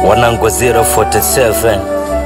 wanangu 047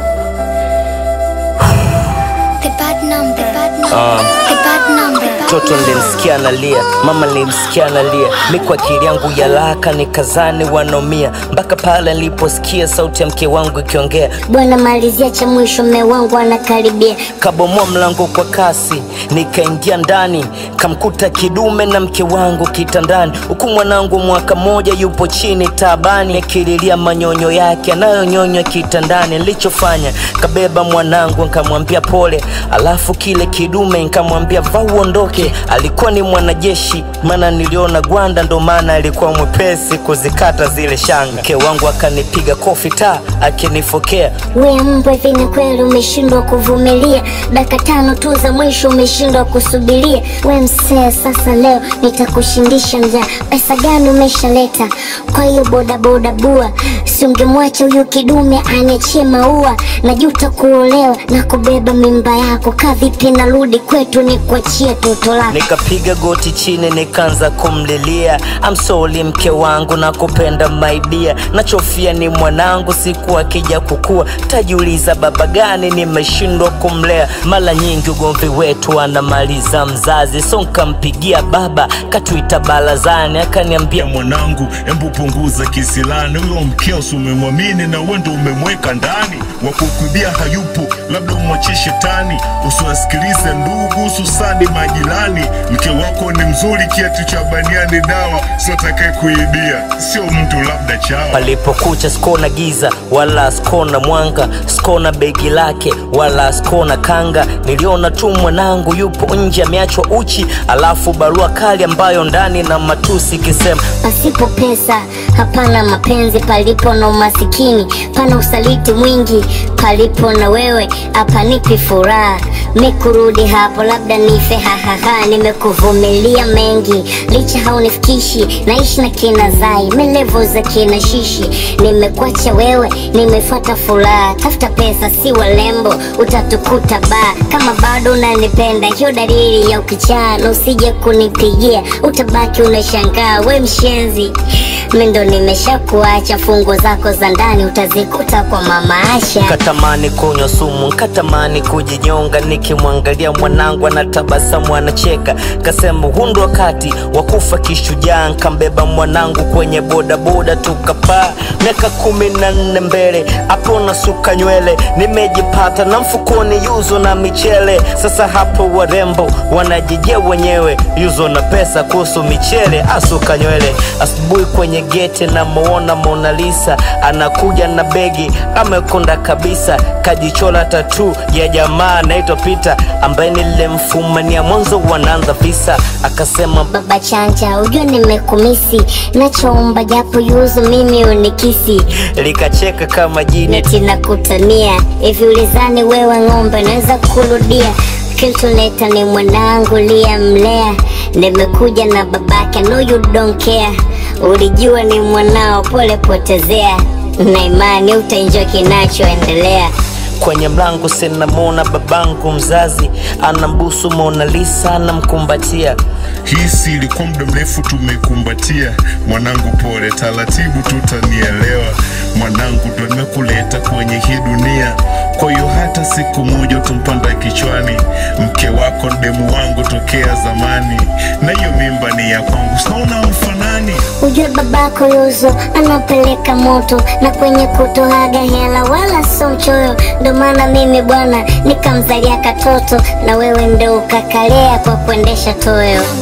The bad number, the bad number, the bad number. Mtoto nilimsikia analia, mama nilimsikia analia, mi kwa akili yangu ya laka nikazani wanomia, mpaka pale niliposikia sauti ya mke wangu ikiongea, Bwana malizia cha mwisho, mme wangu anakaribia. kabomoa mlango kwa kasi, nikaingia ndani, kamkuta kidume na mke wangu kitandani, huku mwanangu mwaka moja yupo chini taabani, akililia manyonyo yake anayonyonywa kitandani. Nilichofanya kabeba mwanangu nkamwambia pole, alafu kile kidume nkamwambia vaa uondoke. Alikuwa ni mwanajeshi, maana niliona gwanda, ndo maana alikuwa mwepesi kuzikata zile shanga. Mke wangu akanipiga kofi ta akinifokea We mbwa, hivi ni kweli umeshindwa kuvumilia? Dakika tano tu za mwisho umeshindwa kusubiria? We msee, sasa leo nitakushindisha njaa. Pesa gani umeshaleta? Kwa hiyo bodaboda bua, si ungemwacha huyu kidume aniachie maua. Najuta kuolewa na kubeba mimba yako. Kaa vipi narudi kwetu nikuachie toto lako? Nikapiga goti chini nikaanza kumlilia I'm sorry mke wangu na kupenda my dear Nachofia ni mwanangu siku akija kukua Tajiuliza baba gani nimeshindwa kumlea Mara nyingi ugomvi wetu anamaliza mzazi So nkampigia baba katuita barazani akaniambia ya mwanangu, embu punguza kisilani. Huyo mkeo si umemwamini na wewe ndo umemweka ndani, wa kukuibia hayupo, labda umwachie shetani. Usiwasikilize ndugu, hususani majirani. Mke wako ni mzuri, kiatu cha baniani dawa, sio atakaye kuibia, sio mtu labda chawa. Palipokucha sikona giza wala sikona mwanga, sikona begi lake wala sikona kanga. Niliona tu mwanangu yupo nje ameachwa uchi, alafu barua kali ambayo ndani na matusi ikisema Pasipo pesa hapana mapenzi, palipo na umasikini pana usaliti mwingi, palipo na wewe hapanipi furaha. Mi kurudi hapo labda nife, hahaha. Nimekuvumilia mengi, licha haunifikishi, naishi na kina Zai, melevo za kina Shishi. Nimekuacha wewe, nimefuata furaha, tafuta pesa si walembo, utatukuta baa. Kama bado unanipenda, hiyo dalili ya ukichaa, na usije kunipigia, utabaki unashangaa, we mshenzi. Mi ndo nimeshakuacha, fungo zako za ndani utazikuta kwa mama Asha. Katamani kunywa sumu, katamani kujinyonga, nikimwangalia mwanangu anatabasamu anacheka, kasema huu ndo wakati wa kufa kishujaa. Nkambeba mwanangu kwenye bodaboda tukapaa, miaka kumi na nne mbele, hapo nasuka nywele, nimejipata na mfukoni yuzo na michele. Sasa hapo warembo wanajijia wenyewe, yuzo na pesa kuhusu michele, asuka nywele. Asubuhi kwenye geti namuona Mona Lisa anakuja na begi, amekonda kabisa, kajichola tatu ya jamaa anaitwa Peter ambaye nilimfumania mwanzo wanaanza visa, akasema Baba chanja, ujue nimekumisi, nachoomba japo yuzu mimi unikisi, likacheka kama jini neti nakutania hivi, ulizani wewe ng'ombe naweza kurudia Kiltuleta ni mwanangu liyamlea, nimekuja na babake, no you don't care. Ulijua ni mwanao, pole potezea, na imani utaenjoy kinachoendelea. kwenye mlango sinamwona babangu mzazi anambusu Mona Lisa anamkumbatia Hii si ilikuwa muda mrefu tumekumbatia. Mwanangu pole, taratibu tutanielewa. Mwanangu ndo nimekuleta kwenye hii dunia, kwa hiyo hata siku moja utampanda kichwani. Mke wako ni demu wangu tokea zamani, na hiyo mimba ni ya kwangu, sinaona mfanani. Ujue babako Yuzo anapeleka moto na kwenye kutoaga hela wala so mchoyo, ndo maana mimi bwana nikamzalia katoto na wewe ndo ukakalea kwa kuendesha toyo.